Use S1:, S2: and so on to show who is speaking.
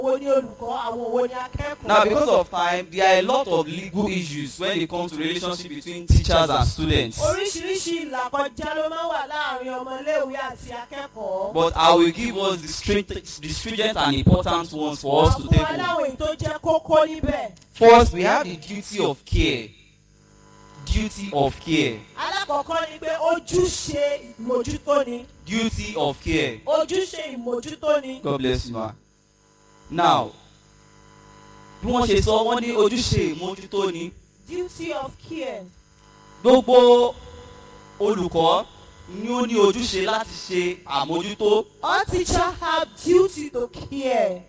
S1: wo ni olùkọ́ àwọn wo ni akẹ́kọ̀ọ́.
S2: Now, because of time, there are a lot of legal issues when it comes to relationship between teachers and students.
S1: oríṣiríṣi ìlàkọjá ló máa ń wà láàrin ọmọléèwé àti akẹ́kọ̀ọ́.
S2: But I will give us the, stringent, the stringent and important ones for us to
S1: àwọn
S2: take home.
S1: aláwọ̀ èyí tó jẹ́ kókó níbẹ̀.
S2: First, we have the duty of care. Duty of care.
S1: alákọ̀ọ́kọ́ ni pé ojúṣe ìmójútó ni.
S2: Duty of care.
S1: ojúṣe ìmójútó ni.
S2: God bless you, ma. Now, bí wọ́n ṣe sọ, wọ́n ní ojúṣe ìmójútó ni.
S1: duty of care.
S2: Gbogbo olùkọ́ ni ó ní ojúṣe láti ṣe àmójútó.
S1: all teachers have duty to care.